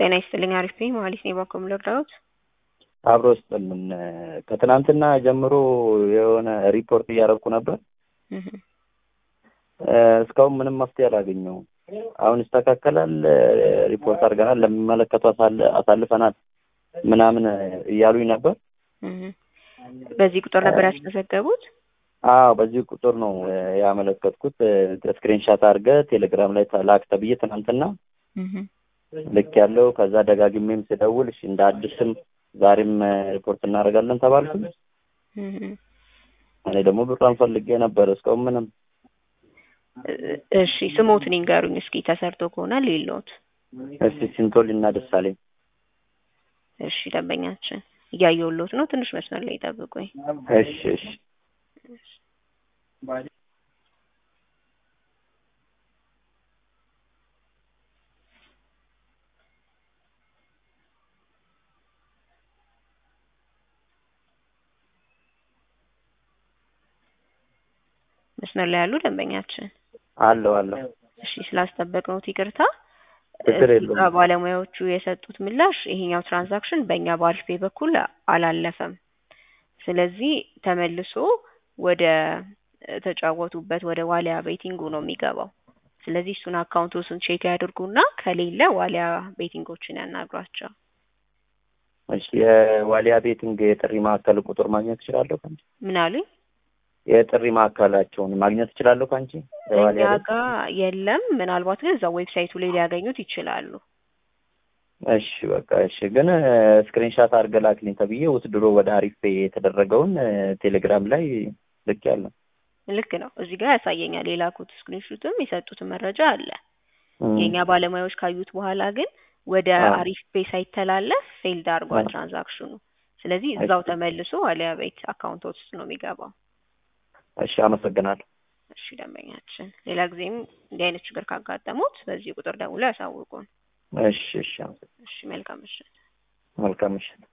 ጤና ይስጥልኝ። አሪፍ ነኝ። መሀሊት ነኝ። ባኮም ልርዳዎት? አብሮ ስጥልን። ከትናንትና ጀምሮ የሆነ ሪፖርት እያደረግኩ ነበር። እህ እስካሁን ምንም መፍትሄ አላገኘሁም። አሁን ይስተካከላል፣ ሪፖርት አድርገናል፣ ለሚመለከቱ አሳል- አሳልፈናል ምናምን እያሉኝ ነበር። እህ በዚህ ቁጥር ነበር ያስመዘገቡት? አዎ በዚህ ቁጥር ነው ያመለከትኩት። ስክሪንሻት አድርገህ ቴሌግራም ላይ ላክ ተብዬ ትናንትና እህ ልክ ያለው ከዛ ደጋግሜም ስደውል እሺ እንደ አዲስም ዛሬም ሪፖርት እናደርጋለን ተባልኩኝ። እህ እኔ ደግሞ ብሯን ፈልጌ ነበር እስካሁን ምንም እሺ ስሞትን ይንገሩኝ እስኪ ተሰርቶ ከሆነ ሌሎት እስቲ ሲንቶሊና ደሳለኝ እሺ ደንበኛችን እያየሁልዎት ነው። ትንሽ መስመር ላይ ጠብቁኝ። እሺ እሺ መስመር ላይ ያሉ ደንበኛችን አለው አለው እሺ ስላስጠበቅነዎት ይቅርታ። ችግር እዚህ የለውም። ጋር ባለሙያዎቹ የሰጡት ምላሽ ይሄኛው ትራንዛክሽን በእኛ በአሪፍ ፔይ በኩል አላለፈም። ስለዚህ ተመልሶ ወደ ተጫወቱበት ወደ ዋሊያ ቤቲንጉ ነው የሚገባው። ስለዚህ እሱን አካውንቶስን ቼክ ያድርጉና ከሌለ ዋሊያ ቤቲንጎችን ያናግሯቸው። እሺ የዋሊያ ቤቲንግ የጥሪ ማዕከል ቁጥር ማግኘት እችላለሁ ከአንቺ? ምን አሉኝ? የጥሪ ማዕከላቸውን ማግኘት እችላለሁ ከአንቺ? እኛ የዋሊያ ቤት? ጋር የለም። ምናልባት ግን እዛው ዌብሳይቱ ላይ ሊያገኙት ይችላሉ። እሺ በቃ እሺ። ግን ስክሪንሻት አድርገህ ላክልኝ ተብዬ ውስድሮ ወደ አሪፍ ፔይ የተደረገውን ቴሌግራም ላይ ልክ ያለው ልክ ነው። እዚህ ጋር ያሳየኛል። የላኩት ስክሪንሹትም የሰጡትን መረጃ አለ። የእኛ ባለሙያዎች ካዩት በኋላ ግን ወደ አዎ። አሪፍ ፔይ ሳይተላለፍ ፌልድ አድርጓል አዎ። ትራንዛክሽኑ። ስለዚህ እዛው ተመልሶ ዋሊያ ቤት አካውንቶች ውስጥ ነው የሚገባው። እሺ አመሰግናለሁ። እሺ ደንበኛችን፣ ሌላ ጊዜም እንዲህ አይነት ችግር ካጋጠሙት በዚህ ቁጥር ደውለው ያሳውቁን። እሺ እሺ አመሰግናለሁ። እሺ መልካም ምሽት። መልካም ምሽት።